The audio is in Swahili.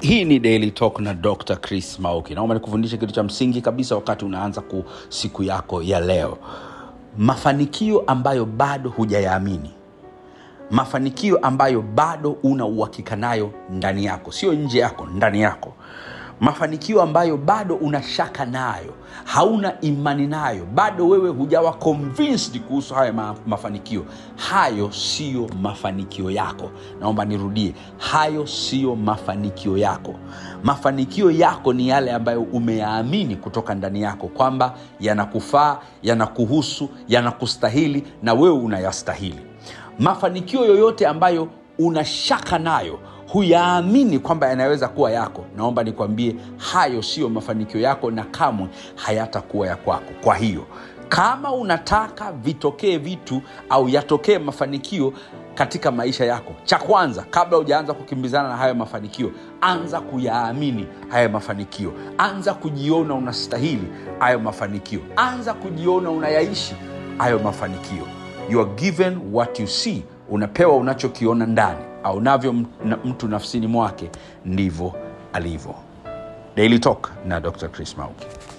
hii ni daily talk na dr chris mauki naomba nikufundishe kitu cha msingi kabisa wakati unaanza ku siku yako ya leo mafanikio ambayo bado hujayaamini mafanikio ambayo bado una uhakika nayo ndani yako sio nje yako ndani yako mafanikio ambayo bado una shaka nayo hauna imani nayo bado wewe hujawa convinced kuhusu haya ma- mafanikio hayo siyo mafanikio yako naomba nirudie hayo siyo mafanikio yako mafanikio yako ni yale ambayo umeyaamini kutoka ndani yako kwamba yanakufaa yanakuhusu yanakustahili na wewe unayastahili mafanikio yoyote ambayo una shaka nayo huyaamini kwamba yanaweza kuwa yako naomba nikwambie hayo siyo mafanikio yako na kamwe hayatakuwa ya kwako kwa hiyo kama unataka vitokee vitu au yatokee mafanikio katika maisha yako cha kwanza kabla hujaanza kukimbizana na hayo mafanikio anza kuyaamini hayo mafanikio anza kujiona unastahili hayo mafanikio anza kujiona unayaishi hayo mafanikio you are given what you see unapewa unachokiona ndani au navyo mtu nafsini mwake ndivyo alivyo daily talk na dr chris mauki